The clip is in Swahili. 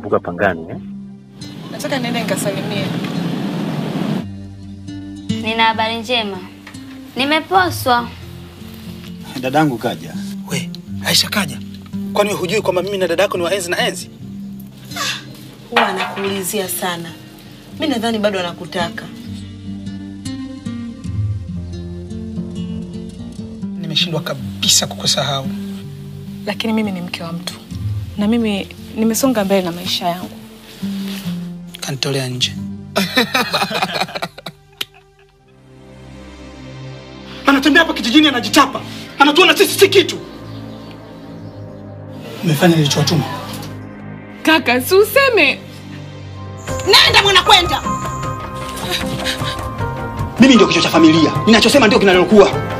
kuepuka pangani eh? Nataka niende nikasalimie. Nina habari njema, nimeposwa. Dadangu kaja. We, Aisha kaja. Kwani wewe hujui kwamba mimi na dada yako ni waenzi na enzi? Huwa anakuulizia sana. Mi nadhani bado anakutaka. Nimeshindwa kabisa kukusahau. Lakini mimi ni mke wa mtu na mimi nimesonga mbele na maisha yangu. Kanitolea nje. Anatembea hapa kijijini anajitapa. Anatuona sisi si kitu. Umefanya nilichowatuma. Kaka, si useme. Nenda mwana kwenda. Mimi ndio kichwa cha familia. Ninachosema ndio kinalokuwa.